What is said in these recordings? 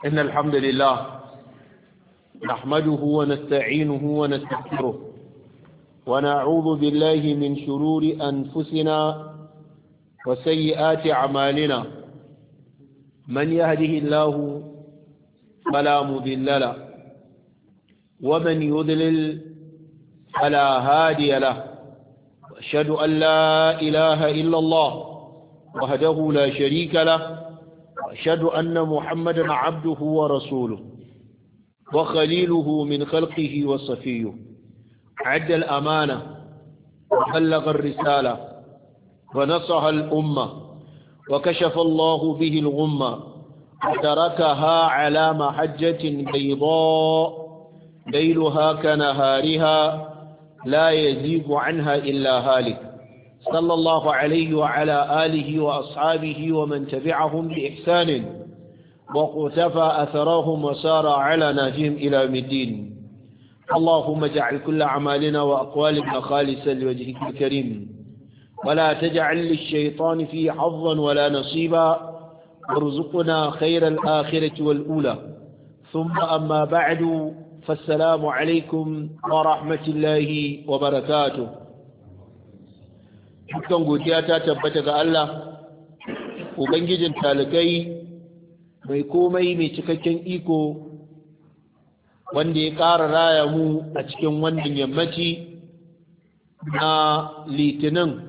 إن الحمد لله نحمده ونستعينه ونستغفره ونعوذ بالله من شرور أنفسنا وسيئات أعمالنا من يهده الله فلا مضل له ومن يضلل فلا هادي له وأشهد أن لا إله إلا الله وهده لا شريك له وأشهد أن محمدا عبده ورسوله وخليله من خلقه وصفيه عد الأمانة وبلغ الرسالة ونصح الأمة وكشف الله به الغمة وتركها على محجة بيضاء ليلها كنهارها لا يزيغ عنها إلا هالك صلى الله عليه وعلى آله وأصحابه ومن تبعهم بإحسان وقتفى أثرهم وسار على ناجهم إلى مدين اللهم اجعل كل أعمالنا وأقوالنا خالصا لوجهك الكريم ولا تجعل للشيطان فيه حظا ولا نصيبا وارزقنا خير الآخرة والأولى ثم أما بعد فالسلام عليكم ورحمة الله وبركاته dukkan godiya ta tabbata ga Allah ubangijin talikai mai komai mai cikakken iko wanda ya ƙara raya mu a cikin wannan yammaci na litinin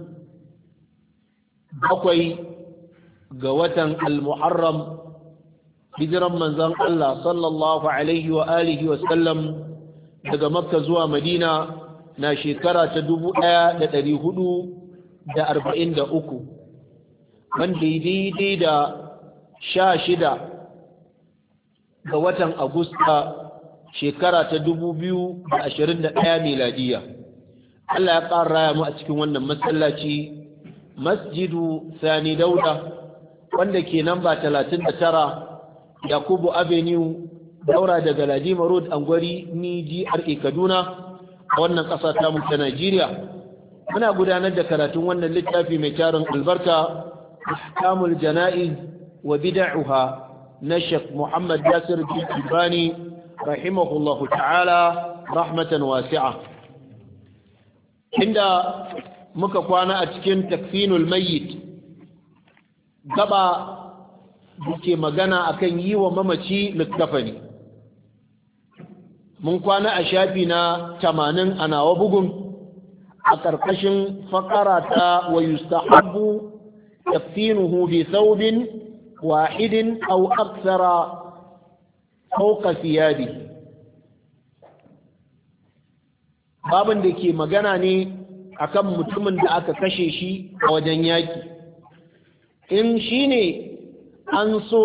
bakwai ga watan al-muharram hijiran manzon Allah sallallahu alaihi wa alihi wa sallam daga makka zuwa madina na shekara ta dubu ɗaya da ɗari hudu da arba'in da uku wanda daidai da sha shida ga watan agusta shekara ta dubu biyu da ashirin da ɗaya miladiya Allah ya ƙara raya mu a cikin wannan masallaci masjidu sani dauda wanda ke namba talatin da tara yakubu avenue daura daga ladima road angwari ni gra kaduna a wannan ƙasa ta mu ta najeriya muna gudanar da karatun wannan littafi mai tarin albarka ahkamul jana'iz wa bid'uha na Sheikh Muhammad Yasir Jibani rahimahullahu ta'ala rahmatan wasi'a inda muka kwana a cikin takfinul mayyit gaba duke magana akan yi wa mamaci littafani mun kwana a shafi na 80 a nawa bugun a ƙarƙashin faƙara ta wa yustahabbu tafsinuhu bi thawbin wahidin aw akthara fawqa thiyabi babin da ke magana ne akan mutumin da aka kashe shi a wajen yaki in shine an so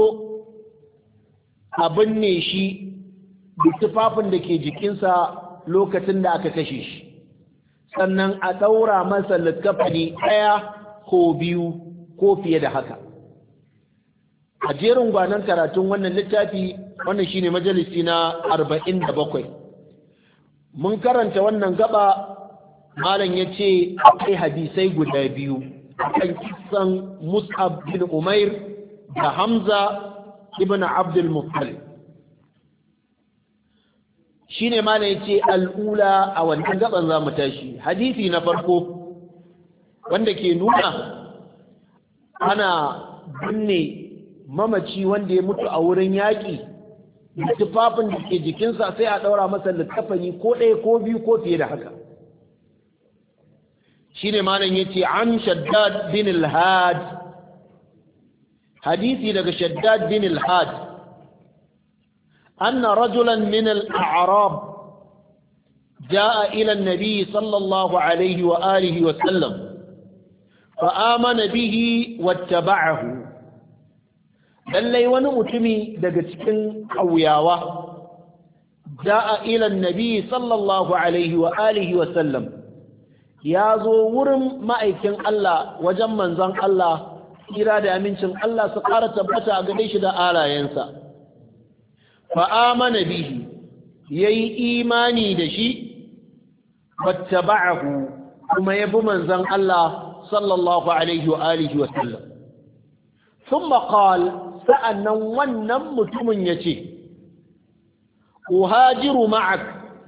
a binne shi da tufafin da ke jikinsa lokacin da aka kashe shi sannan a ɗaura masa littafani ɗaya ko biyu ko fiye da haka a jerin gwanon karatun wannan littafi wannan shine majalisi na arba'in da bakwai mun karanta wannan gaba malam ya ce akwai hadisai guda biyu kan kisan mus'ab bin umair da hamza ibn abdul muttalib shi ne ma ya ce al'ula a wannan gaban za mu tashi hadisi na farko wanda ke nuna ana binne mamaci wanda ya mutu a wurin yaƙi da tufafin da ke jikinsa sai a ɗaura masa littafani ko ɗaya ko biyu ko fiye da haka shi ne malam ya ce an shaddad bin al-had hadisi daga shaddad bin al-had أن رجلا من الأعراب جاء إلى النبي صلى الله عليه وآله وسلم فآمن به واتبعه lallai wani mutumi daga cikin ƙauyawa ja'a ila nabi sallallahu alaihi wa alihi wa sallam ya zo wurin ma'aikin Allah wajen manzon Allah kira da amincin Allah su ƙara tabbata a gare shi da alayensa fa'amana bihi ya yi imani da shi wattaba'ahu kuma ya bi manzon Allah sallallahu alaihi wa alihi wa sallam ثم قال sa'annan wannan mutumin ya ce uhajiru ma'ak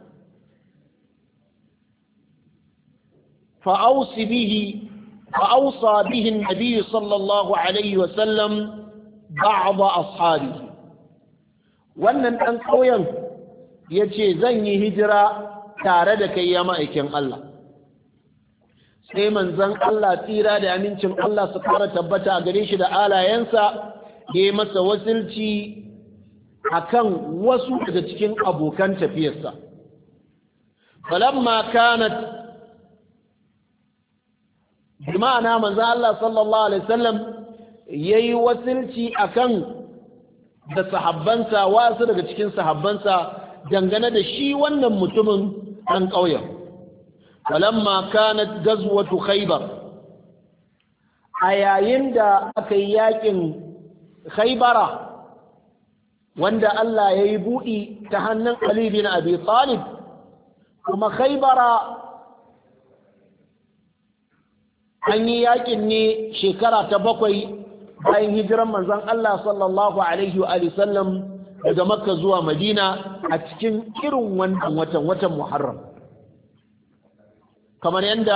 fa'ausi bihi fa'ausa bihin nabi sallallahu alaihi wasallam ba'aba ashabihi wannan ɗan ƙauyen ya ce zan yi hijira tare da kai ya ma'aikin Allah sai manzan Allah tsira da amincin Allah su fara tabbata a gare shi da alayensa ya yi masa wasilci a kan wasu daga cikin abokan tafiyarsa falamma kanat bi ma'ana manzan Allah sallallahu alaihi wasallam ya yi wasilci a kan da sahabbansa wasu daga cikin sahabbansa dangane da shi wannan mutumin ɗan ƙauyen falamma kanat gazwatu khaybar a yayin da aka yi yakin khaybara wanda Allah ya yi buɗi ta hannun Ali bin Abi Talib kuma khaybara an yi yakin ne shekara ta bakwai bayan hijiran manzon Allah sallallahu alaihi wa sallam daga makka zuwa madina a cikin irin wannan watan watan muharram kamar yadda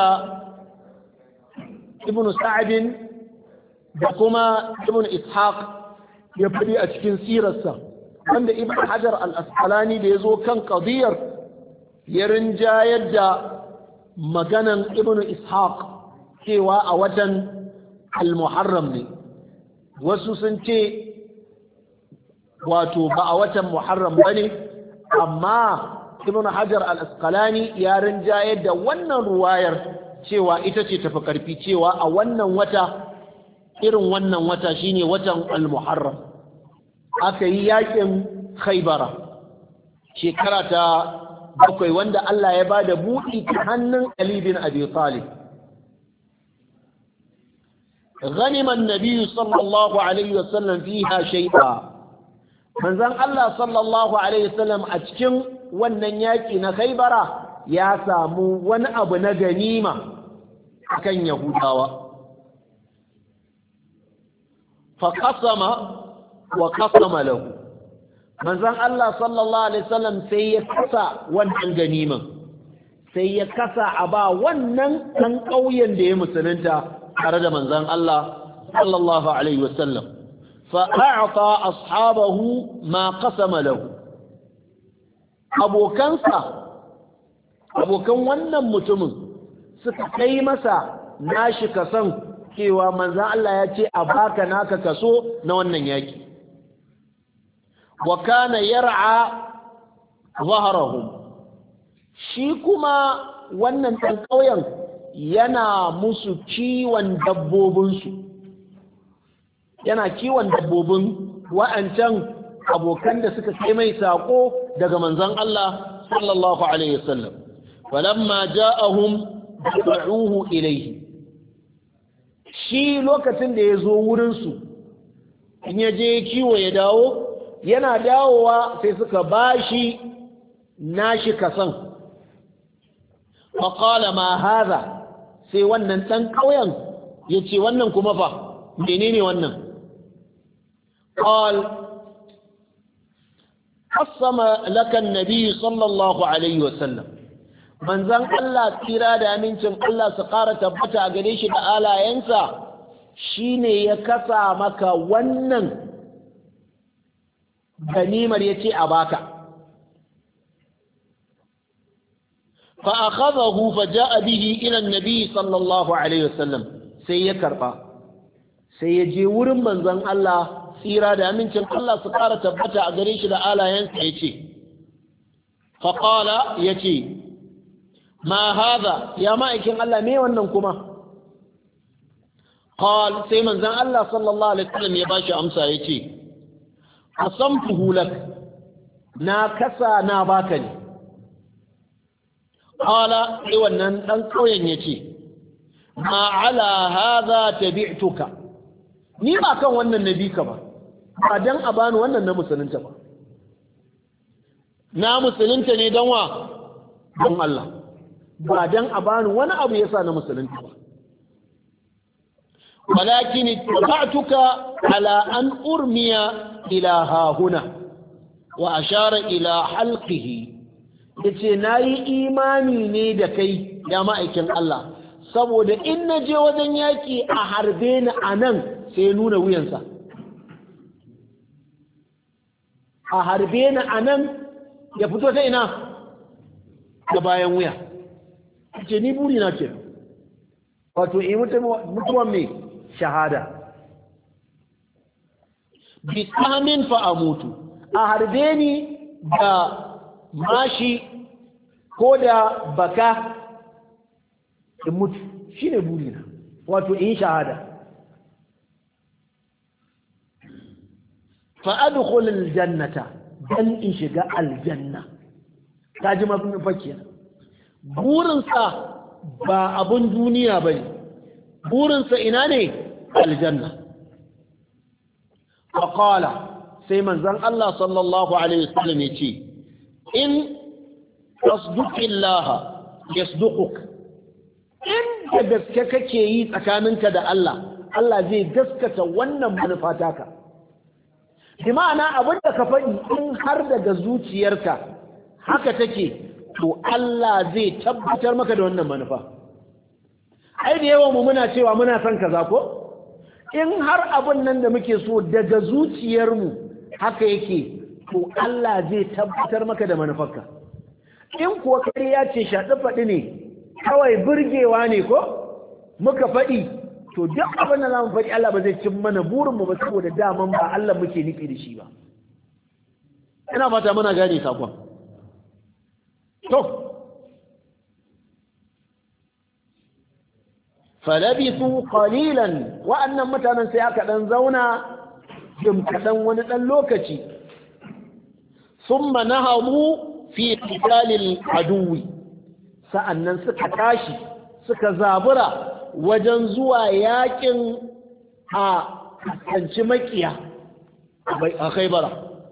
ibn sa'adin da kuma ibn ishaq ya faɗi a cikin sirarsa wanda ibn hajar al-asqalani da ya zo kan qadiyar ya rinjayar da maganan ibn ishaq cewa a watan al-muharram ne wasu sun ce wato ba a watan muharram ba ne amma ibn hajar al-asqalani ya rinjaye da wannan ruwayar cewa ita ce tafi karfi cewa a wannan wata irin wannan wata shine watan al-muharram aka yi yakin khaybara shekara ta bakwai wanda Allah ya ba da buɗi ta hannun Ali bin Abi Talib غنم النبي صلى الله عليه وسلم فيها شيئا manzon Allah sallallahu alaihi wasallam a cikin wannan yaki na Khaibara ya samu wani abu na ganima akan Yahudawa fa qasama wa qasama lahu manzon Allah sallallahu alaihi wasallam sai ya kasa wannan ganiman sai ya kasa a ba wannan ɗan ƙauyen da ya musulunta tare da manzon Allah sallallahu alaihi wasallam فأعطى أصحابه ما قسم له abokansa abokan wannan mutumin suka kai masa nashi kasan cewa manzo Allah ya ce a baka naka kaso na wannan yaki wa kana yar'a zahrahum shi kuma wannan ɗan ƙauyen yana musu kiwon dabbobinsu yana kiwon dabbobin wa'ancan abokan da suka kai mai sako daga manzon Allah sallallahu alaihi wasallam falamma ja'ahum da'uhu ilayhi shi lokacin da ya zo wurin su in ya je kiwo ya dawo yana dawowa sai suka bashi nashi kasan faqala ma hadha sai wannan dan kauyen yace wannan kuma fa menene wannan قال قسم لك النبي صلى الله عليه وسلم manzon Allah tsira da amincin Allah su ƙara tabbata a gare shi da alayensa shine ya kasa maka wannan ganimar ya ce a baka fa akhadahu fa ja'a bihi ila an-nabi sallallahu alaihi wasallam sai ya karba sai ya je wurin manzon Allah tsira da amincin Allah su ƙara tabbata a gare shi da alayensa ya ce faƙala ya ce ma haza ya ma'aikin Allah me wannan kuma ƙal sai manzan Allah sallallahu alaihi wasallam ya bashi amsa ya ce asamtuhu lak na kasa na baka ne ƙala sai wannan ɗan ƙauyen ya ce ma ala haza tabi'tuka ni ba kan wannan nabi ka ba ba dan a bani wannan na musulunta ba na musulunta ne don wa don Allah ba dan a bani wani abu yasa na musulunta ba walakin ittaba'tuka ala an urmiya ila hahuna wa ashara ila halqihi yace nayi imani ne da kai ya ma'aikin Allah saboda in na je wajen yaki a harbe ni anan sai nuna wuyansa a harbe ni anan ya fito ta ina da bayan wuya ce ni buri na ce wato yi mutuwan mai shahada bi tsamin fa a mutu a harbe ni da mashi ko da baka in mutu shi ne buri na wato in shahada fa'adukul aljannata dan in shiga aljanna ta ji mafi fakiyar burinsa ba abun duniya ba ne burinsa ina ne aljanna faƙala sai manzan Allah sallallahu Alaihi wasallam ya ce in tasduqillaha yasduquk in da gaske kake yi tsakaninka da Allah Allah zai gaskata wannan manufa taka bi ma'ana abin da ka faɗi in har daga zuciyarka haka take to Allah zai tabbatar maka da wannan manufa ai da yawan mu muna cewa muna son kaza ko in har abin nan da muke so daga zuciyarmu haka yake to Allah zai tabbatar maka da manufarka in kuwa ƙarya ce shaɗi faɗi ne kawai burgewa ne ko muka faɗi to duk abin da za mu faɗi Allah ba zai cin mana burinmu ba saboda daman ba Allah muke nufi da shi ba ina fata muna gane sakon to falabisu qalilan wa'annan mutanen sai aka dan zauna jim kadan wani dan lokaci thumma nahamu fi qitalil aduwi sa'annan suka tashi suka zabura wajen zuwa yakin a kanci makiya a khaybara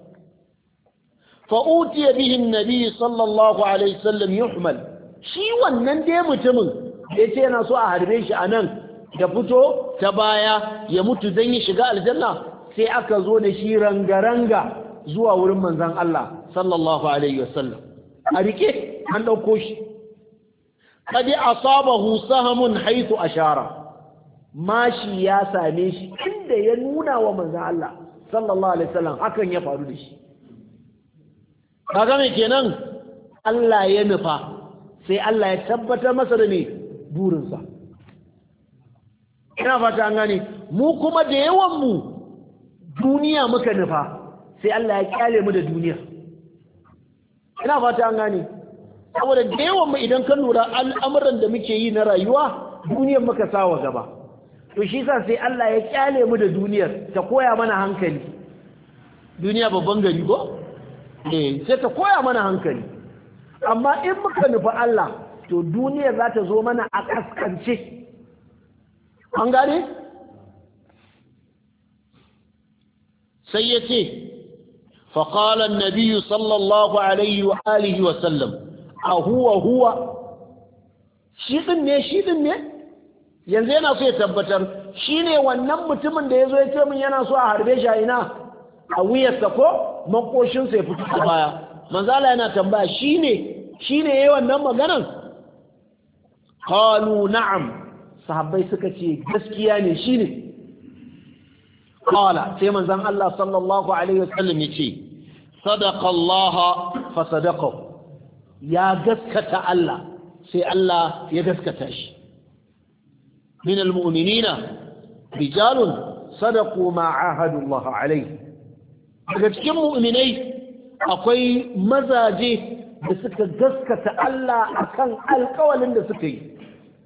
fa'utiya bihin nabi sallallahu alaihi wasallam yuhmal shi wannan dai mutumin ya ce yana so a harbe shi a nan da fito ta baya ya mutu don yi shiga aljanna sai aka zo da shi rangaranga zuwa wurin manzan Allah sallallahu alaihi wasallam a rike an ɗauko shi kadi asabahu sahamun haitu ashara mashi ya same shi inda ya nuna wa manzan Allah sallallahu alaihi wasallam hakan ya faru da shi kaga me kenan Allah ya nufa sai Allah ya tabbatar masa da ne burinsa ina fata an gane mu kuma da yawan mu duniya muka nufa sai Allah ya kyale mu da duniya ina fata an gane saboda da yawan mu idan ka lura al'amuran da muke yi na rayuwa duniyar muka sawa gaba to shi sa sai Allah ya kyale mu da duniyar ta koya mana hankali duniya babban gari ko eh sai ta koya mana hankali amma in muka nufi Allah to duniya za ta zo mana a kaskance an gane sai ya ce faƙalar nabiyu sallallahu alaihi wa alihi wa sallam a huwa huwa shi ɗin ne shi ɗin ne yanzu yana so ya tabbatar shi ne wannan mutumin da ya zo ya ce min yana so a harbe shi a ina a wuyarsa ko makoshinsa ya fito da baya manzala yana tambaya shi ne shi ne ya yi wannan maganan qalu na'am sahabbai suka ce gaskiya ne shi ne qala sai manzon Allah sallallahu alaihi wasallam ya ce sadaqa Allah fa sadaqa ya gaskata Allah sai Allah ya gaskata shi min almu'minina rijalun sadaqu ma ahadu Allah alaihi daga cikin mu'minai akwai mazaje da suka gaskata Allah akan alkawalin da suka yi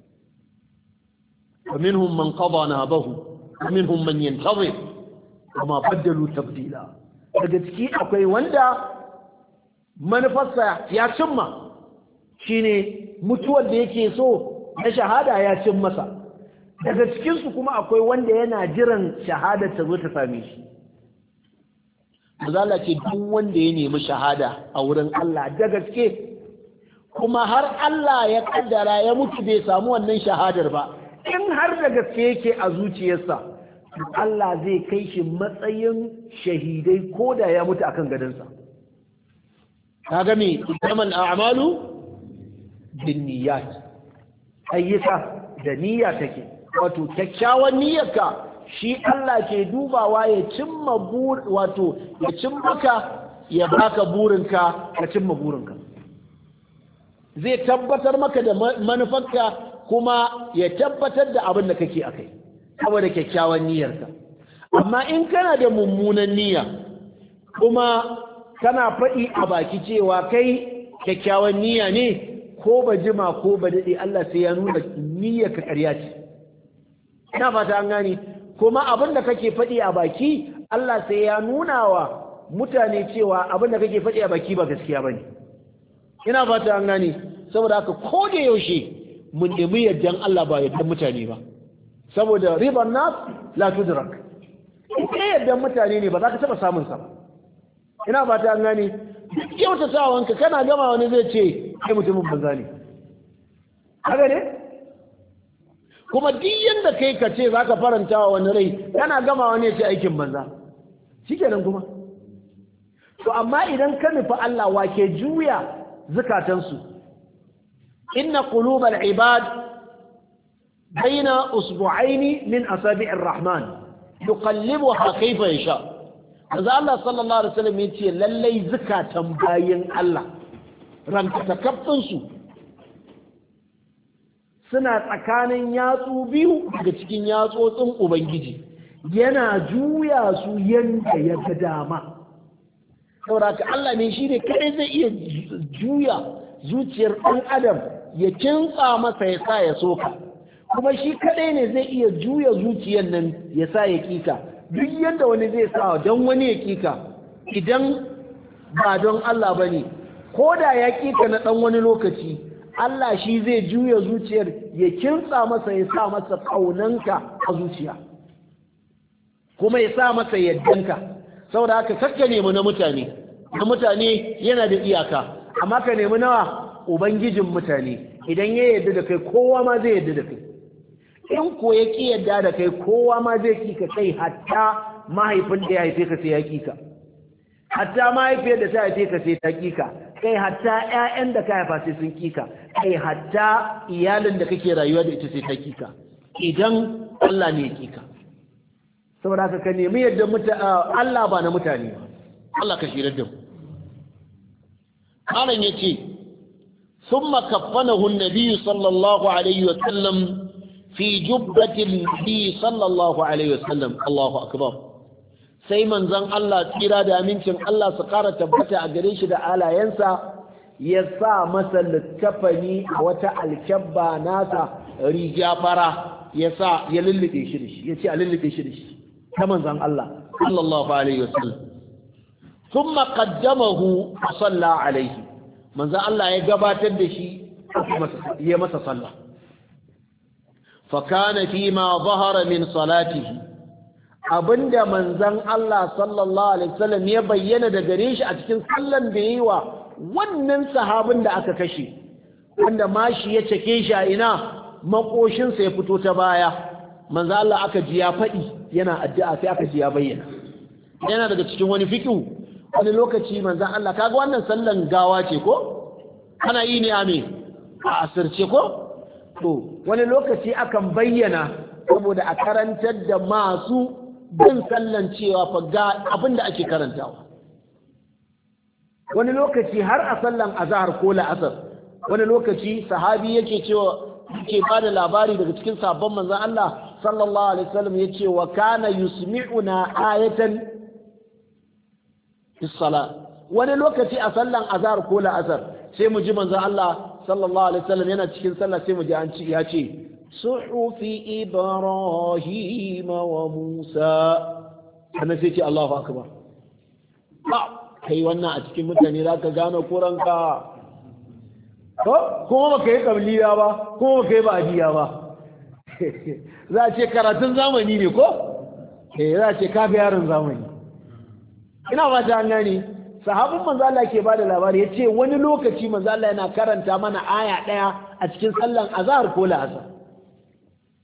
ومنهم من قضى نابه ومنهم من ينتظر وما بدلوا تبديلا daga ciki akwai wanda manufarsa ya cimma shine mutuwar da yake so na shahada ya cin masa daga cikinsu kuma akwai wanda yana jiran shahada ta zo ta same shi mazala ce duk wanda ya nemi shahada a wurin Allah da gaske kuma har Allah ya kaddara ya mutu bai samu wannan shahadar ba in har da gaske yake a zuciyarsa Allah zai kai shi matsayin shahidai ko da ya mutu akan gadonsa kaga me innamal a'malu binniyat ayyuka da niyya take wato kyakkyawan niyyarka shi Allah ke dubawa ya cimma bur wato ya cimma ka ya baka burinka ka cimma burinka zai tabbatar maka da manufarka kuma ya tabbatar da abin da kake akai saboda kyakkyawan niyyarka amma in kana da mummunan niyya kuma kana faɗi a baki cewa kai kyakkyawan niyya ne ko ba jima ko ba daɗe Allah sai ya nuna niyyar ka ƙarya ce ina fata an gane kuma abin da kake faɗi a baki Allah sai ya nuna wa mutane cewa abin da kake faɗi a baki ba gaskiya bane ina fata an gane saboda haka ko da yaushe mun nemi yardan Allah ba yardan mutane ba saboda riban nas la tudrak ita yardan mutane ne ba za ka taɓa samun sa ba ina fata an gane duk kyautatawanka kana gama wani zai ce kai mutumin banza ne haka ne kuma duk yanda kai ka ce za ka faranta wa wani rai kana gama wani ya ce aikin banza shi kenan kuma to amma idan ka nufi Allah wake juya zukatansu inna qulubal ibad baina usbu'aini min asabi'ir rahman yuqallibuha kayfa yasha Maza Allah sallallahu Alaihi wasallam ya ce lallai zukatan bayin Allah rankatakaffinsu suna tsakanin yatsu biyu daga cikin yatsotsin Ubangiji yana juya su yanda ya ga dama. Sauraka Allah ne shi ne kadai zai iya juya zuciyar ɗan adam ya kintsa masa ya sa ya soka kuma shi kadai ne zai iya juya zuciyar nan ya sa ya kika. duk yadda wani zai sa don wani ya kika idan ba don Allah ba ne ko da ya kika na ɗan wani lokaci Allah shi zai juya zuciyar ya kintsa masa ya sa masa ƙaunanka a zuciya kuma ya sa masa yaddanka saboda haka kakka nemi na mutane na mutane yana da iyaka amma ka nemi nawa ubangijin mutane idan ya yarda da kai kowa ma zai yarda da kai in ko ya ƙi yadda da kai kowa ma zai kika kai hatta mahaifin da ya haife ka sai ya kika hatta mahaifiyar da ta haife ka sai ta kika kai hatta ƴaƴan da ka haifa sai sun kika kai hatta iyalin da kake rayuwa da ita sai ta kika idan Allah ne ya kika saboda haka ka nemi yadda Allah ba na mutane ba Allah ka shirar da mu Malam yace ثم كفنه النبي صلى الله عليه وسلم في جبة النبي صلى الله عليه وسلم الله أكبر sai manzon Allah tsira da amincin Allah su ƙara tabbata a gare shi da alayensa ya sa masa littafani a wata alkyabba nasa riga fara ya sa ya lullube shi da shi ya ce a lullube shi da shi ta manzon Allah sallallahu alaihi wasallam thumma qaddamahu fa salla alaihi manzon Allah ya gabatar da shi ya masa sallah فكان فيما ظهر من صلاته abinda manzon Allah sallallahu alaihi wasallam ya bayyana da gare shi a cikin sallan da yayi wa wannan sahabin da aka kashe wanda mashi ya cake shi a ina makoshin sa ya fito ta baya manzon Allah aka ji ya faɗi yana addu'a sai aka ji ya bayyana yana daga cikin wani fiqhu wani lokaci manzon Allah kaga wannan sallan gawa ce ko ana yi ne a me a asirce ko to wani lokaci akan bayyana saboda a karantar da masu bin sallan cewa fa ga abin da ake karantawa wani lokaci har a sallan azhar ko la'asar wani lokaci sahabi yake cewa yake ba da labari daga cikin sabon manzon Allah sallallahu alaihi wasallam yace wa kana yusmi'una ayatan fi wani lokaci a sallan azhar ko la'asar sai mu ji manzon Allah sallallahu alaihi wasallam yana cikin sallah sai mu ji an ci ya ce suhufi ibrahim wa musa sannan sai ce Allahu akbar ba kai wannan a cikin mutane zaka gano kuranka ko kuma baka yi kabliya ba kuma baka yi ba'diya ba za a ce karatun zamani ne ko eh za a ce kafi yaron zamani ina ba ta gani sahabin manzo Allah ke bada labari yace wani lokaci manzo Allah yana karanta mana aya daya a cikin sallan azhar ko la'asar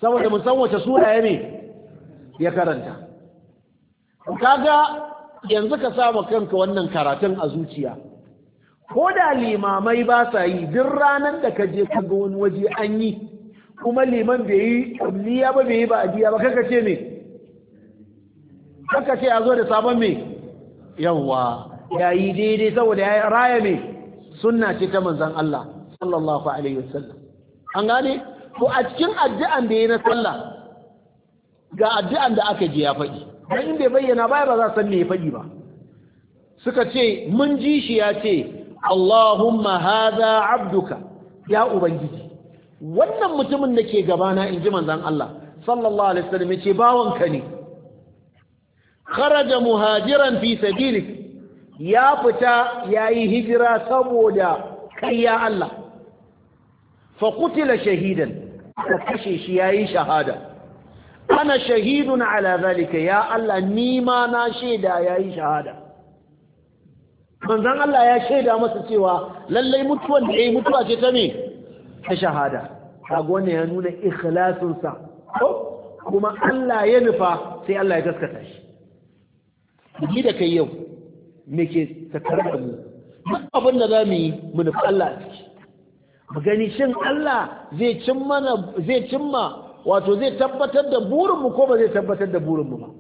saboda mu san wace sura ya ne ya karanta kaga yanzu ka sama kanka wannan karatun a zuciya ko da limamai ba sa yi duk ranar da ka je ka ga wani waje an yi kuma liman bai yi ƙabliya ba bai yi ba ajiya ba kaka ce me kaka ce a zo da sabon me yawwa ya yi daidai saboda ya raya me sunna ce ta manzan Allah sallallahu alaihi wasallam an gane ko a cikin addu'an da ya na sallah ga addu'an da aka je ya faɗi dan in bai bayyana baya ba za san me ya faɗi ba suka ce mun ji shi ya ce Allahumma hadha abduka ya ubangiji wannan mutumin da ke gabana in ji manzan Allah sallallahu alaihi wasallam ya ce bawanka ne kharaja muhajiran fi sabilik ya fita yayi hijira saboda kai ya Allah fa qutila shahidan aka kashe shi yayi shahada ana shahidun ala zalika ya Allah ni ma na shaida yayi shahada manzon Allah ya shaida masa cewa lallai mutuwan da yayi mutuwa ce ta me ta shahada kaga wannan ya nuna ikhlasin sa kuma Allah ya nufa sai Allah ya gaskata shi ni da kai yau me ke tattare da mu duk abin da za mu yi mu nufi Allah a ciki mu gani shin Allah zai cimma zai cimma wato zai tabbatar da burinmu ko ba zai tabbatar da burinmu ba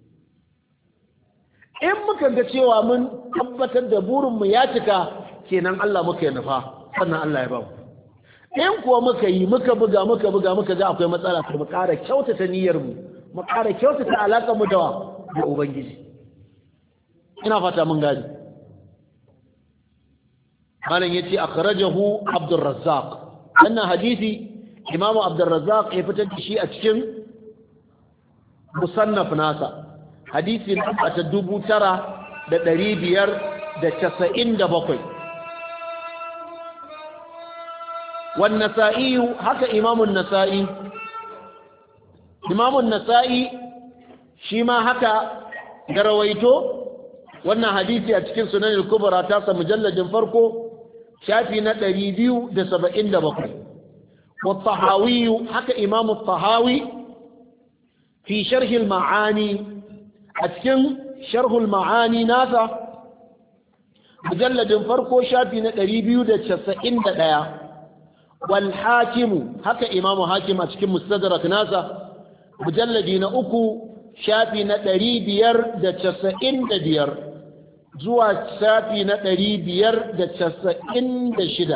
in muka ga cewa mun tabbatar da burinmu ya cika kenan Allah muka yi nufa sannan Allah ya ba mu in kuwa muka yi muka buga muka buga muka ga akwai matsala to mu ƙara kyautata niyyar mu mu ƙara kyautata alaƙar mu da da ubangiji ina fata mun gani malam yace akhrajahu Abdurrazzaq wannan hadisi Imam Abdurrazzaq ya fitar da shi a cikin musannaf nasa hadisi na ta dubu tara da ɗari biyar da casa'in da bakwai والنسائي هكا إمام النسائي إمام النسائي شيما هكا جرويتو وانا حديثي أتكين سنن الكبرى تاسا مجلد فرقو شافي نتري بيو دسبا إند بقر والطحاوي هكا إمام الطحاوي في شرح المعاني أتكين شرح المعاني ناسا مجلد فرقو شافي نتري بيو دسبا إند ديا والحاكم هكا إمام حاكم أتكم مستدرك ناسا مجلدي نأكو شافي نتري بير دا تسعين دا بير زوا شافي نتري بير دا تسعين دا شدا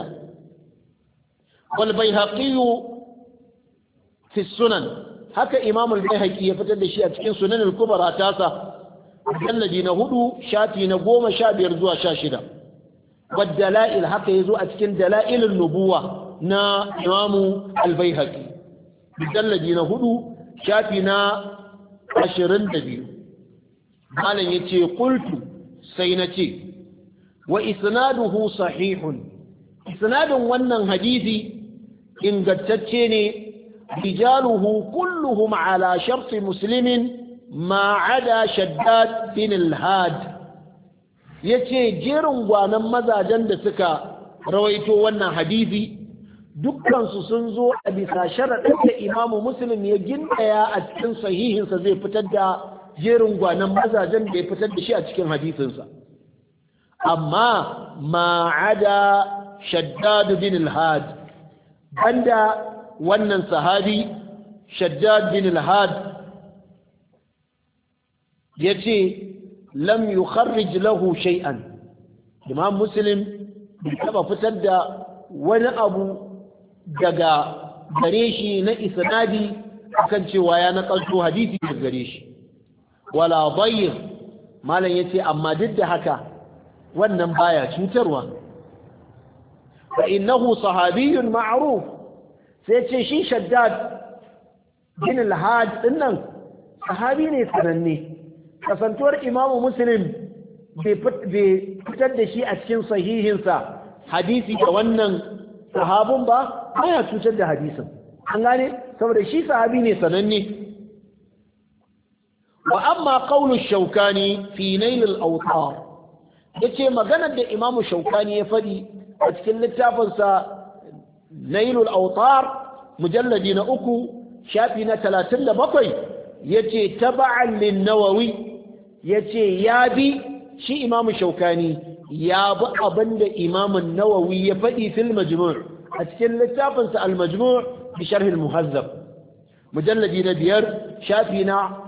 والبيهقي في السنن هكا إمام البيهقي يفتد شيء أتكين سنن الكبرى تاسا مجلدي نهدو شافي نقوم شابير زوا شاشدا والدلائل هكا يزو أتكين دلائل النبوة na imamu albaihaki bidallaji na hudu shafi na ashirin da biyu malam ya ce kultu sai na ce wa isnaduhu sahihun isnadin wannan hadisi ingantacce ne rijaluhu kulluhum ala sharti muslimin ma ada shaddad bin al-had yace jerin gwanan mazajen da suka rawaito wannan hadisi dukkansu sun zo a bisa sharaɗin da imamu muslim ya gindaya a cikin sahihinsa zai fitar da jerin gwanan mazajen da ya fitar da shi a cikin hadisinsa amma ma'ada shaddad bin al-had banda wannan sahabi shaddad bin al-had yace lam yukharrij lahu shay'an imam muslim bai taba fitar da wani abu daga gare shi na isnadi akan cewa ya nakalto hadisi daga gare shi wala bayyin malam yace amma duk da haka wannan baya cutarwa fa innahu sahabiyyun ma'ruf sai ce shi shaddad bin al-had dinnan sahabi ne sananne kasantuwar imamu muslim bai fitar da shi a cikin sahihinsa hadisi da wannan sahabun ba baya cutar da hadisin an gane saboda shi sahabi ne sananne wa amma qawlu shaukani fi nail al-awtar yace maganar da imamu shaukani ya fadi a cikin littafin sa nail al-awtar mujalladi na uku shafi na 37 yace taba'an lin nawawi yace ya bi shi imamu shaukani ya bi abinda imamun nawawi ya faɗi fil majmu' a cikin littafinsa al majmu' bi sharh al muhazzab mujalladi na biyar shafi na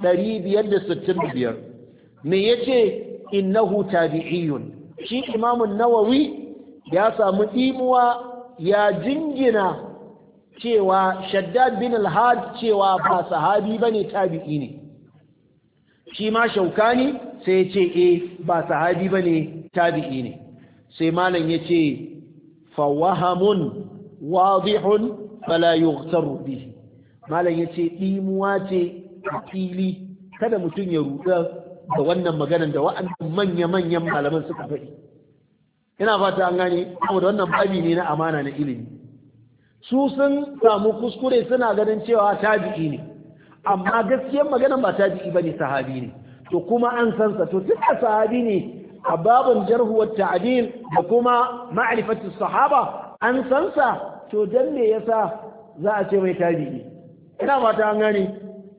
565 me yace innahu tabi'iyun shi imamun nawawi ya samu ɗimuwa ya jingina cewa shaddad bin al-had cewa ba sahabi bane tabi'i ne shi ma shaukani sai ya ce eh ba sahabi bane tabi'i ne sai malam ya ce fawahamun wadihun fala yughtaru bihi malam ya ce ɗimuwa ce a fili kada mutum ya ruɗa da wannan maganan da wa'annan manya-manyan malaman suka faɗi ina fata an gane saboda wannan babi ne na amana na ilimi su sun samu kuskure suna ganin cewa tabi'i ne amma gaskiyar maganan ba tabi'i bane sahabi ne to kuma an san sa to tunda sahabi ne a babin jarhu wa ta'dil da kuma ma'rifatu sahaba an san sa to dan me yasa za a ce mai tabi'i ina fata an gane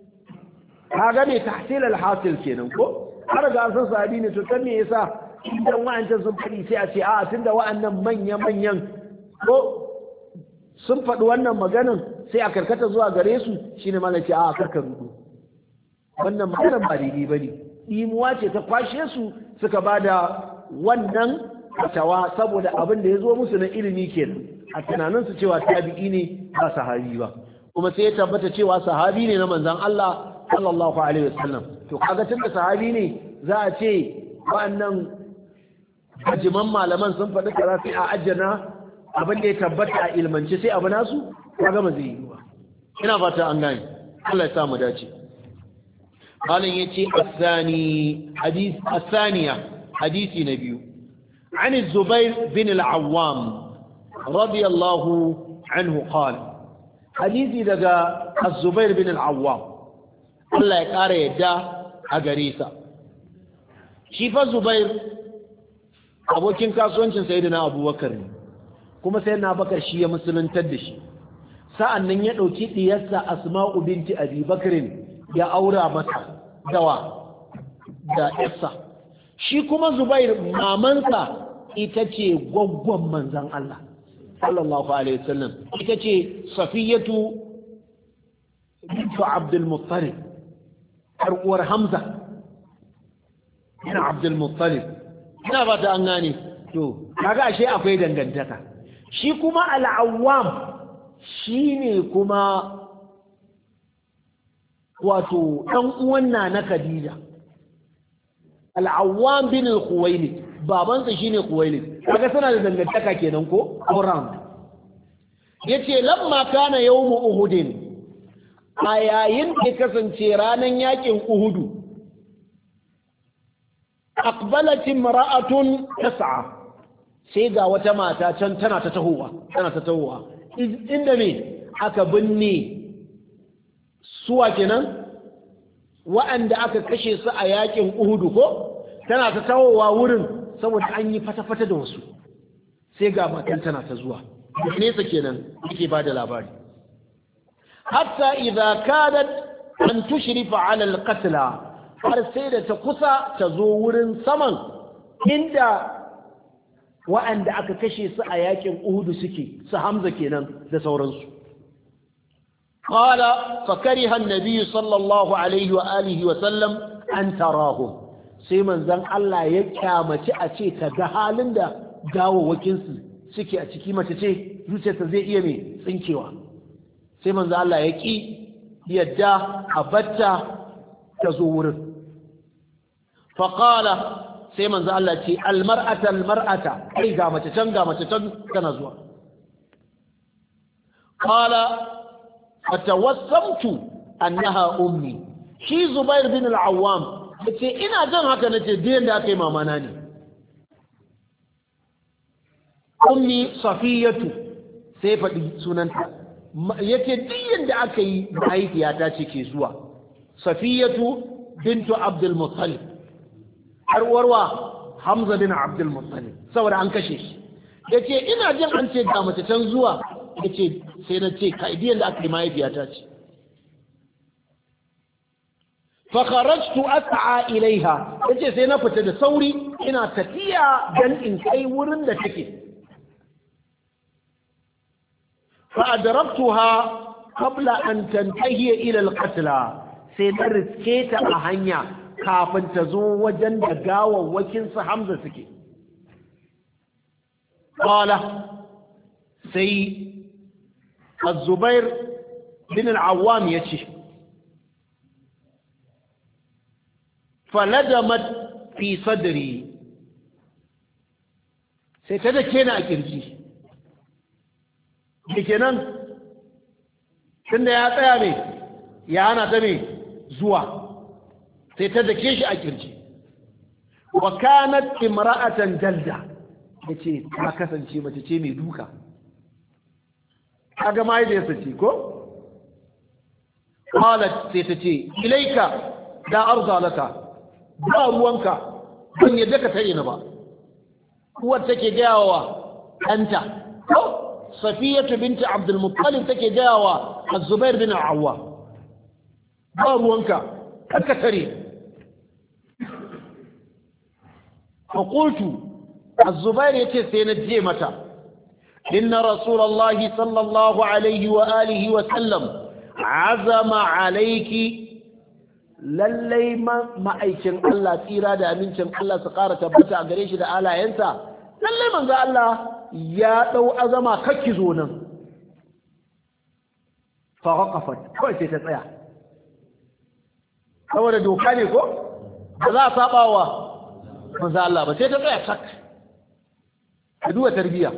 kaga ne tahsil al-hasil kenan ko har ga san sahabi ne to dan me yasa idan wa'ancan sun faɗi sai a ce a tunda wa'annan manya-manyan ko sun faɗi wannan maganin sai a karkata zuwa gare su shine mana ce a karkar rudu wannan maganar ba daidai ba ne imuwa ce ta kwashe su suka ba da wannan fatawa saboda abin da ya zo musu na ilimi kenan a tunaninsu cewa tabi'i ne ba sahabi ba kuma sai ya tabbata cewa sahabi ne na manzon Allah sallallahu alaihi wasallam to kaga tunda sahabi ne za a ce wa'annan ajiman malaman sun faɗi kaza sai a ajjana abin da ya tabbata a ilmance sai abu nasu kaga ba zai yi ba ina fata an gane Allah ya samu dace malam yace asani hadith asaniya hadisi na biyu عن الزبير بن العوام رضي الله عنه قال حديثي دقى الزبير بن العوام الله يقار يدى أقريسا شيف الزبير abokin kasuwancin sayyidina abubakar ne kuma sayyidina abubakar shi ya musuluntar da shi sa'an nan ya ɗauki ɗiyarsa asma'u binti abi bakarin ya aura mata dawa da yarsa shi kuma zubair mamansa ita ce gwaggwan manzan Allah sallallahu alaihi wasallam ita ce safiyatu bintu abdul muttalib har uwar hamza ina abdul muttalib ina ba ta an gane to kaga ashe akwai dangantaka shi kuma al'awwam shine kuma wato dan uwan na na Khadija al'awwam bin al-khuwailid babansa shine khuwailid kaga suna da dangantaka kenan ko around yace lamma kana yawmu uhudin a yayin da kasance ranan yakin uhudu aqbalat imra'atun tas'a sai ga wata mata can tana ta tahowa tana ta tahowa inda me aka binne suwa kenan wa'anda aka kashe su a yakin uhudu ko tana ta tahowa wurin saboda an yi fata-fata da wasu sai ga matan tana ta zuwa nesa kenan yake ba da labari hatta idza kadat an tushrifa ala al-qatla har sai da ta kusa ta zo wurin saman inda wa'anda aka kashe su a yakin uhudu suke su hamza kenan da sauransu qala fa kariha an-nabi sallallahu alaihi wa alihi wa sallam an tarahum sai manzon Allah ya kyamaci a ce ta ga halin da gawawakin su suke a ciki mace ce zuciyarta zai iya mai tsinkewa sai manzon Allah ya ki yadda a batta ta zo wurin faƙala sai manzo Allah ce almar'ata almar'ata kai ga mace can ga mace can tana zuwa qala fatawassamtu annaha ummi shi zubair bin al-awwam yace ina jan haka nace diyan da aka yi mamana ne ummi safiyatu sai faɗi sunanta yace diyan da aka yi mahaifiyata ce ke zuwa safiyatu bintu abdul muttalib har warwa Hamza bin Abdul Muttalib saboda an kashe shi yace ina jin an ce ga mace can zuwa yace sai na ce ka idiyan da aka yi mahaifiyata ce fa kharajtu as'a ilaiha yace sai na fita da sauri ina tafiya dan in kai wurin da take fa adraktuha qabla an tantahi ila al-qatla sai na riske ta a hanya kafin ta zo wajen da gawawwakin su Hamza suke qala sai az-zubair bin al-awwam yace faladamat fi sadri sai ta da kena a kirji da kenan tunda ya tsaya ne ya hana ta ne zuwa sai ta dake shi a kirji wa kanat imra'atan jalda yace ta kasance mace ce mai duka kaga mai da yasa ce ko qalat sai ta ce ilaika da arza laka ba ruwanka ban yadda ka tare ni ba uwar take gaya wa ɗanta ko safiyatu binti abdul muttalib take gaya wa az-zubair bin awwa ba ruwanka ka tare fa qultu az-zubair yace sai na je mata inna rasulullahi sallallahu alaihi wa alihi wa sallam azama alayki lallai ma'aikin Allah tsira da amincin Allah su ƙara tabbata a gare shi da alayensa lallai manzo Allah ya ɗau azama kakki zo nan fa waqafat kawai sai ta tsaya saboda doka ne ko ba za a saba wa manzo Allah ba sai ta tsaya tak ka duba tarbiya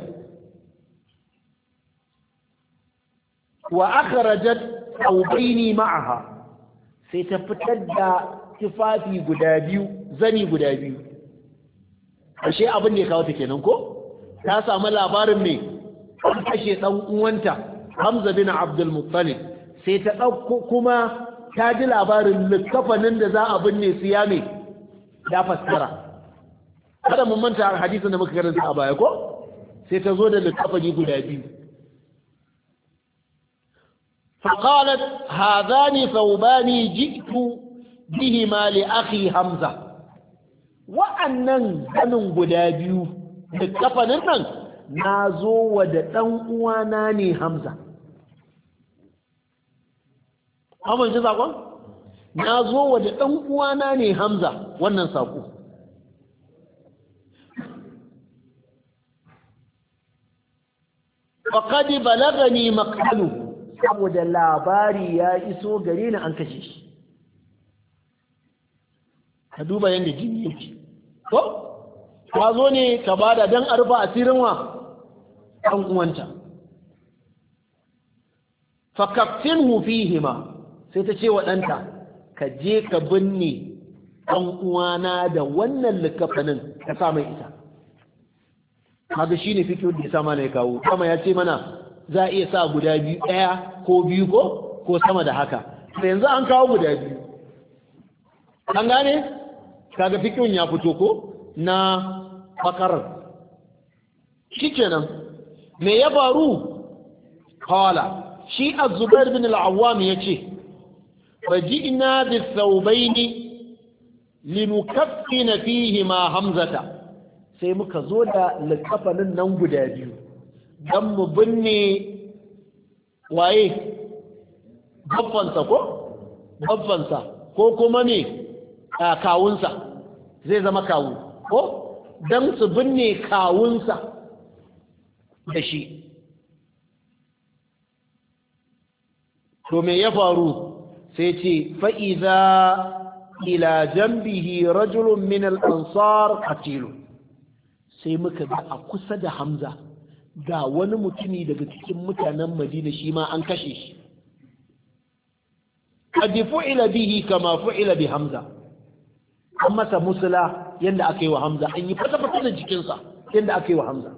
wa akhrajat thawbaini ma'aha sai ta fitar da tufafi guda biyu zani guda biyu ashe abin da ya kawo ta kenan ko ta samu labarin ne an kashe dan uwanta Hamza bin Abdul Muttalib sai ta dauko kuma ta ji labarin likafanin da za a binne su ya me ya fassara kada mun manta hadisin da muka karanta a baya ko sai ta zo da likafani guda biyu فقالت هذان ثوبان جئت بهما لأخي حمزة wa'annan ganin guda biyu da kafanin nan na zo wa da ɗan uwana ne hamza amince saƙon? na zo wa da ɗan uwana ne hamza wannan saƙo faƙadi balagani makaluhu saboda labari ya iso gare ni an kashe shi ka duba yadda jini yake ko ka zo ne ka bada don a rufa asirin wa ɗan uwanta fakaftin hima sai ta ce wa ɗanta ka je ka binne ɗan uwana da wannan likafanin ka sa mai ita kaga shi ne fikiyo da ya sa mana ya kawo kama ya ce mana za a iya sa guda biyu ɗaya ko biyu ko ko sama da haka da yanzu an kawo guda biyu an gane kaga fikin ya fito ko na bakarar shi kenan me ya faru kawala shi azubair bin al'awam ya ce faji'na bi thawbaini linukaffina fihi ma hamzata sai muka zo da likafanin nan guda biyu don mu binne waye babbansa ko babbansa ko kuma ne kawunsa zai zama kawu ko don su binne kawunsa da shi to me ya faru sai ce fa'iza ila jambihi rajulun min al'ansar katilu sai muka ga a kusa da hamza ga wani mutumi daga cikin mutanen madina shi ma an kashe shi qad fu'ila bihi kama fu'ila bi hamza an masa musula yanda aka yi wa hamza an yi fata fata da jikinsa yanda aka yi wa hamza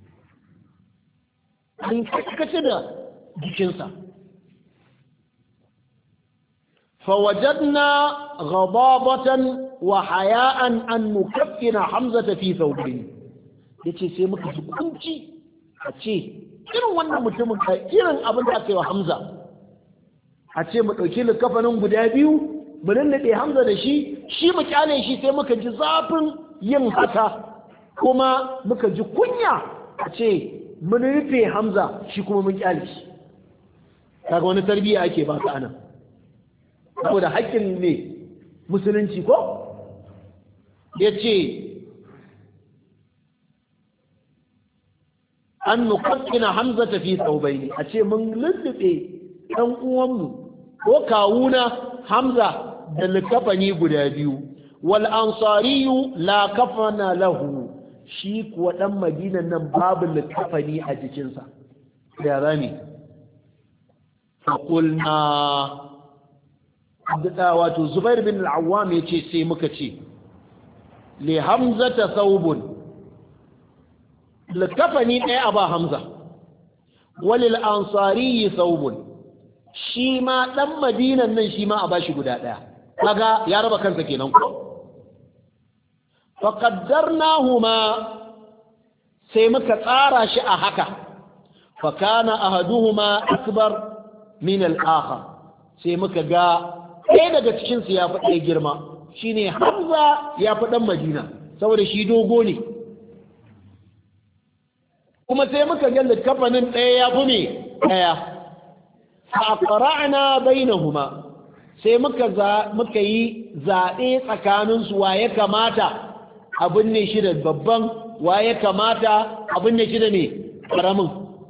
an kace da jikinsa فوجدنا غضابة وحياء أن نكفن حمزة في ثوبين yace sai muka ji kunci a ce irin wannan mutumin ka irin abin da aka yi wa Hamza a ce mu ɗauki likafanin guda biyu mu lullube hamza da shi shi mu kyale shi sai muka ji zafin yin haka kuma muka ji kunya a ce mun rufe hamza shi kuma mun kyale shi kaga wani tarbiyya ake ba ka anan saboda haƙƙin ne musulunci ko ya ce an nukakkina hamza tafi tsaubai a ce mun lullube ɗan uwanmu ko kawuna hamza da likafani guda biyu wal ansariyu la kafana lahu shi kuwa ɗan madinan nan babu likafani a jikinsa ya rami faƙulna wato zubair bin al'awam ya ce sai muka ce le hamza ta saubun likafani ɗaya a ba hamza walil ansari saubun shi ma ɗan madinan nan shi ma a ba shi guda ɗaya kaga ya raba kansa kenan ko faƙaddarnahuma sai muka tsara shi a haka fakana ahaduhuma akbar min al-akhar sai muka ga ɗaya daga cikinsu ya fi ɗaya girma shine hamza ya fi ɗan madina saboda shi dogo ne kuma sai muka ga littafanin ɗaya ya fi ne ɗaya faƙara'ana bainahuma sai muka muka yi zaɓe tsakaninsu wa ya kamata abin ne shi da babban wa ya kamata abin ne shi da ne ƙaramin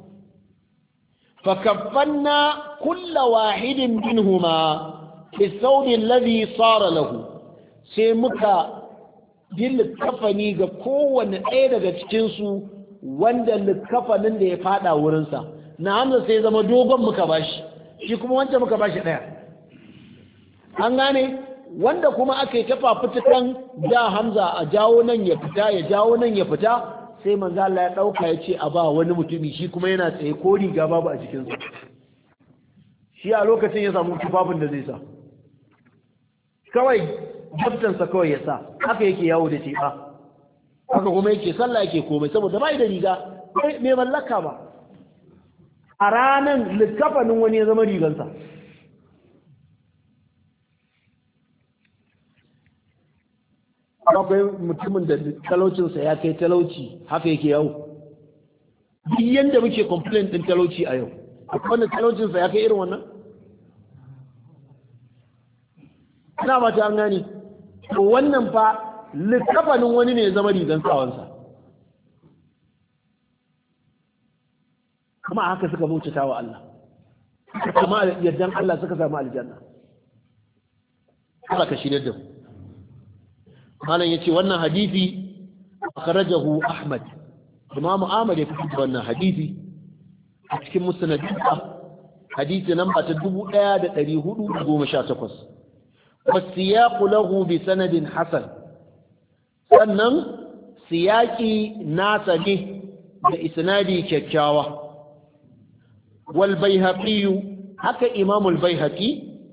fakaffanna kulla wahidin minhuma بالثوب الذي صار له sai muka yi likafani ga kowane ɗaya daga cikinsu wanda likafanin da ya fada wurinsa na hamza sai zama dogon muka bashi shi kuma wancan muka bashi ɗaya an gane wanda kuma aka yi tafa fitukan da hamza a jawo nan ya fita ya jawo nan ya fita sai manzo Allah ya ɗauka ya ce a ba wani mutumi shi kuma yana tsaye ko riga babu a cikinsa shi a lokacin ya samu tufafin da zai sa kawai jabtansa kawai ya sa haka yake yawo da teɓa haka kuma yake sallah yake komai saboda bai da riga mai mallaka ba a ranar likafanin wani ya zama rigansa akwai mutumin da talaucinsa ya kai talauci haka yake yawo duk yadda muke complain din talauci a yau akwai wanda talaucinsa ya kai irin wannan ina ba ta an gani to wannan fa likafanin wani ne ya zama rigan sawansa kuma haka suka bautata wa Allah kuma yardan Allah suka samu aljanna Allah ka shirye da mu malam yace wannan hadisi akhrajahu Ahmad Imam Ahmad ya fitar da wannan hadisi a cikin musnadinsa hadisi namba ta 1418 والسياق له بسند حسن sannan siyaki nasa ne da isnadi kyakkyawa wal baihaqi haka imam al baihaqi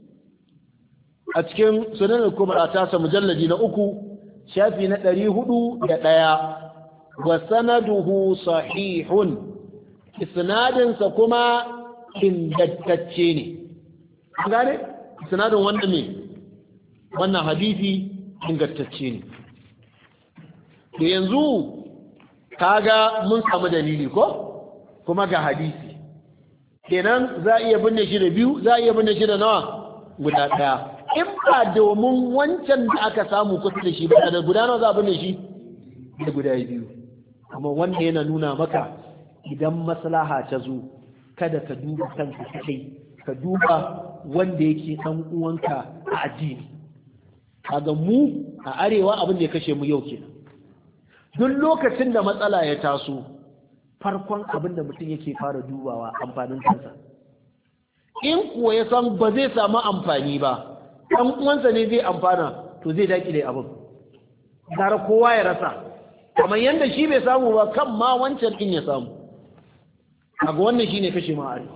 a cikin sunan al-kubra ta sa mujalladi na uku shafi na ɗari hudu da ɗaya wa sanaduhu sahihun isnadinsa kuma ingantacce ne gane isnadin wanda ne wannan hadisi ingantacce ne to yanzu kaga mun samu dalili ko kuma ga hadisi kenan za a iya binne shi da biyu za a iya binne shi da nawa guda ɗaya in ba domin wancan da aka samu kusa da shi ba da guda nawa za a binne shi da guda biyu amma wanda yana nuna maka idan maslaha ta zo kada ka duba kanka kai ka duba wanda yake dan uwanka a addini kaga mu a arewa abin da ya kashe mu yau kenan duk lokacin da matsala ya taso farkon abin da mutum yake fara dubawa amfanin kansa in kuwa ya san ba zai samu amfani ba ɗan uwansa ne zai amfana to zai dakile abin gara kowa ya rasa kamar yadda shi bai samu ba kan ma wancan ɗin ya samu kaga wannan shine kashe ma arewa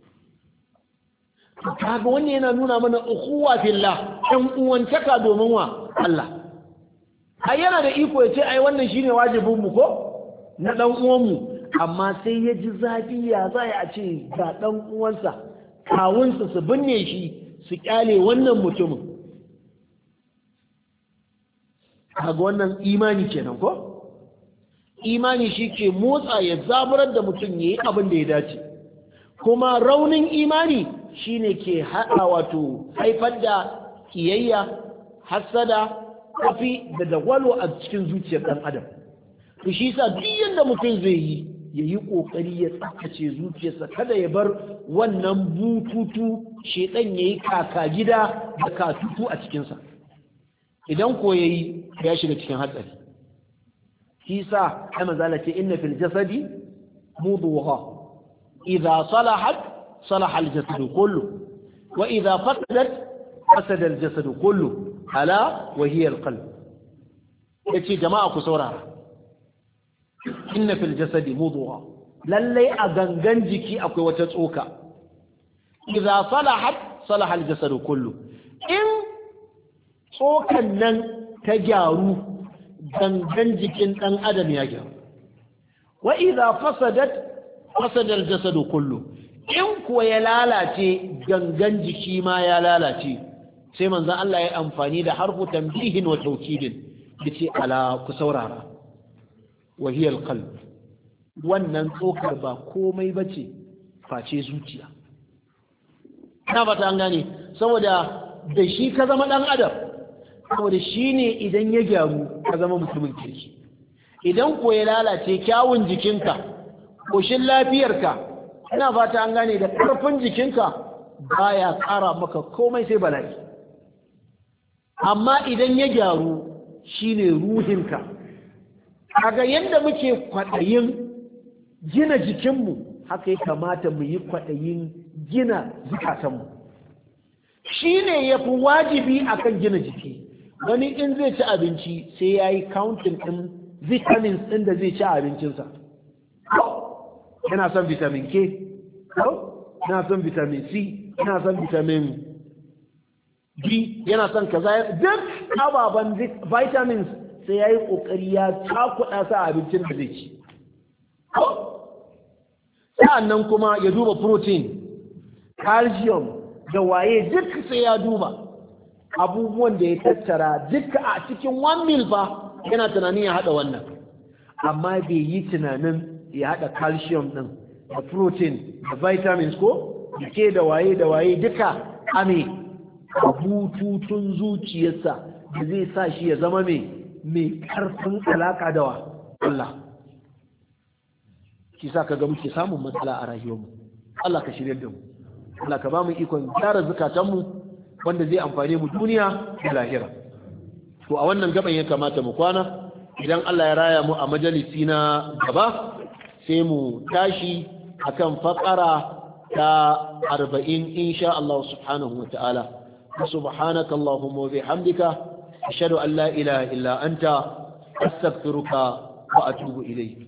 kaga wannan yana nuna mana ukhuwa fillah ɗan uwantaka domin wa Allah ai yana da iko ya ce ai wannan shine wajibin mu ko na dan uwan mu amma sai ya ji zafi ya za a ce ga dan uwansa kawunsa su binne shi su kyale wannan mutumin kaga wannan imani kenan ko imani shi ke motsa ya zaburar da mutum ya yi abin da ya dace kuma raunin imani shine ke haɗa wato haifar da kiyayya hassada kafi da dagwalo a cikin zuciyar ɗan adam to shi sa duk yadda mutum zai yi ya yi ƙoƙari ya tsakace zuciyarsa kada ya bar wannan bututu shedan ya yi kaka gida da katutu a cikinsa idan ko ya yi ya shiga cikin hatsari shi sa ya manzala ce inna fil jasadi mudugha idza salahat salaha al jasadu kullu wa idza fasadat fasada al jasadu kullu ala wa hiya al qalb yace jama'a ku saurara inna fil jasadi mudugha lallai a gangan jiki akwai wata tsoka idza salahat salaha al jasadu kullu in tsokan nan ta gyaru gangan jikin dan adam ya gyaru wa idza fasadat fasada al jasadu kullu in kuwa ya lalace gangan jiki ma ya lalace sai manzon Allah ya amfani da harfu tambihin wa tawkidin yace ala ku saurara wahiyar qalb wannan tsokar ba komai bace face zuciya na fata an gane saboda da shi ka zama dan adam saboda shi ne idan ya gyaru ka zama mutumin kirki idan ko ya lalace kyawun jikinka koshin lafiyarka ina fata an gane da ƙarfin jikinka baya ƙara maka komai sai bala'i amma idan ya gyaru shine ruhinka kaga yadda muke kwaɗayin gina jikinmu haka ya kamata mu yi kwaɗayin gina zukatanmu shi ne ya fi wajibi akan gina jiki wani in zai ci abinci sai ya yi counting ɗin vitamins ɗin da zai ci abincinsa yana son vitamin k yana son vitamin c yana son vitamin b yana son kaza duk ababen vitamins sai ya yi ƙoƙari ya cakuɗa sa abincin da zai ci. Sa'an nan kuma ya duba protein, calcium da waye duk sai ya duba abubuwan da ya tattara duka a cikin one meal fa yana tunanin ya haɗa wannan. Amma bai yi tunanin ya haɗa calcium ɗin da protein da vitamins ko ke da waye da waye duka ame a bututun zuciyarsa da zai sa shi ya zama mai mai ƙarfin alaƙa da wa Allah shi sa ka ga muke samun matsala a rayuwarmu Allah ka shirya da mu Allah ka ba mu ikon gyara zukatanmu wanda zai amfane mu duniya da lahira to a wannan gaban ya kamata mu kwana idan Allah ya raya mu a majalisi na gaba sai mu tashi akan faƙara ta arba'in insha Allah subhanahu wa ta'ala subhanaka Allahumma wa bihamdika أشهد أن لا إله إلا أنت أستغفرك وأتوب إليك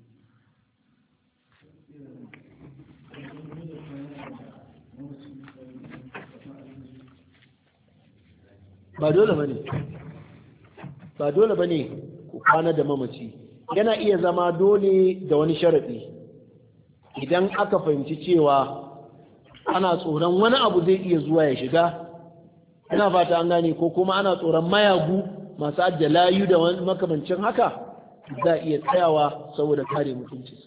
ba dole bane ba dole bane ku kwana da mamaci yana iya zama dole da wani sharaɗi idan aka fahimci cewa ana tsoron wani abu zai iya zuwa ya shiga ina fata an gane ko kuma ana tsoron mayagu masu ajiye layu da makamancin haka za a iya tsayawa saboda kare mutuncinsa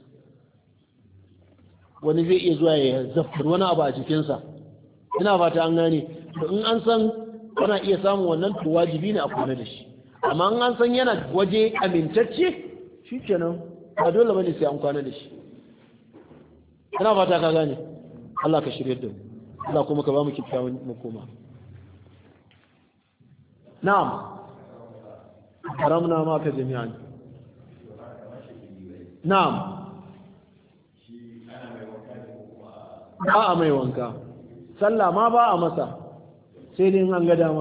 wani zai iya zuwa ya zaftar wani abu a jikinsa ina fata an gane to in an san ana iya samun wannan to wajibi ne a kula da shi amma in an san yana waje amintacce shi kenan ba dole bane sai an kwana da shi ina fata ka gane Allah ka shirye da mu Allah kuma ka ba mu kyakkyawan makoma na'am haramna maka jami'an na'am ba a mai wanka sallah ma ba a masa sai dai an ga dama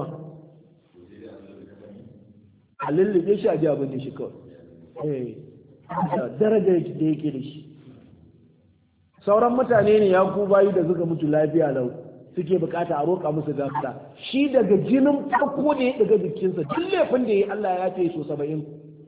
a lullube shi a ji abin da shi kawai darajar da yake da shi sauran mutane ne ya ku bayu da suka mutu lafiya lau suke bukata a roƙa musu gafara shi daga jinin farko da ya daga jikinsa duk laifin da ya yi Allah ya ce so saba'in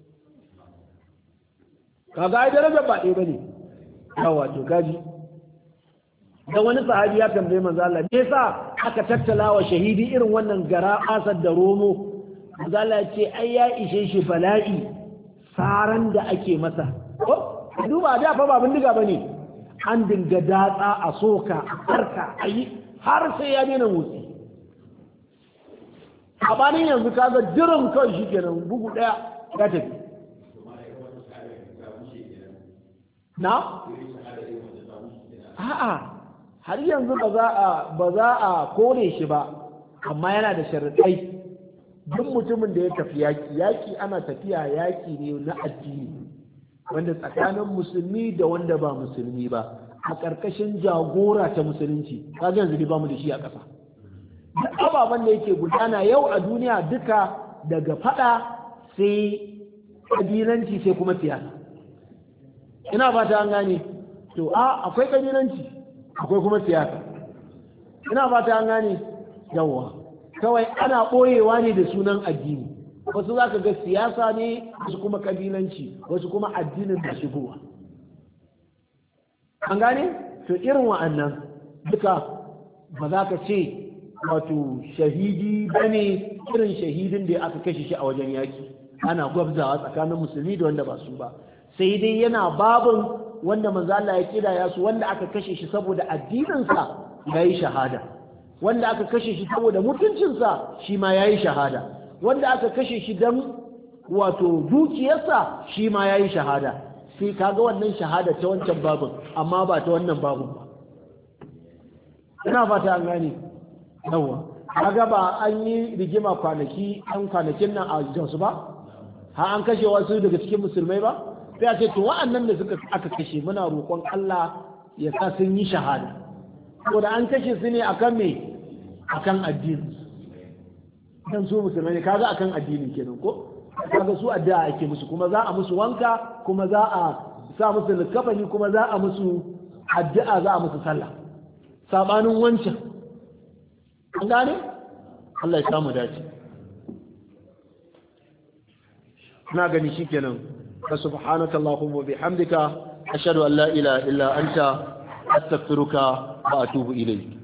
kaga ai darajar ba ɗaya bane yawa to gaji da wani sahabi ya tambaye manzo Allah me yasa aka tattala wa shahidi irin wannan gara asar da romo Allah ce ai ya ishe shi bala'i saran da ake masa ko duba da fa ba bindiga bane an dinga datsa a soka a karka ayi har sai ya daina motsi a banin yanzu kaga dirin kawai shi kenan bugu daya ya tafi na a'a har yanzu ba za a ba za a kore shi ba amma yana da sharuɗai duk mutumin da ya tafi yaki yaki ana tafiya yaki ne na addini wanda tsakanin musulmi da wanda ba musulmi ba a ƙarƙashin jagora ta musulunci kaga yanzu ba mu da shi a ƙasa duk ababen da yake gudana yau a duniya duka daga fada sai ƙabilanci sai kuma siyasa ina fata an gane to a akwai ƙabilanci akwai kuma siyasa ina fata an gane yawa kawai ana ɓoyewa ne da sunan addini wasu za ka ga siyasa ne wasu kuma ƙabilanci wasu kuma addinin da shigowa an gane to irin wa'annan duka ba za ka ce wato shahidi ba ne irin shahidin da aka kashe shi a wajen yaki ana gwabzawa tsakanin musulmi da wanda ba su ba sai dai yana babin wanda manzo Allah ya kidaya su wanda aka kashe shi saboda addininsa ya yi shahada wanda aka kashe shi saboda mutuncinsa shi ma ya yi shahada wanda aka kashe shi don wato dukiyarsa shi ma ya yi shahada sai kaga wannan shahada ta wancan babin amma ba ta wannan babin ba ina fata an gane yawa kaga ba an yi rigima kwanaki an kwanakin nan a jinsu ba har an kashe wasu daga cikin musulmai ba sai a ce to wa'annan da suka aka kashe muna roƙon Allah ya sa sun yi shahada saboda an kashe su ne akan me akan addini dan su musulmai ne kaga akan addini kenan ko kaga su addu'a ake musu kuma za a musu wanka kuma za a sa musu likafani kuma za a musu addu'a za a musu sallah sabanin wancan an gane Allah ya samu dace na gani shikenan fa subhanaka allahumma bihamdika ashhadu an la ilaha illa anta astaghfiruka wa atubu ilayk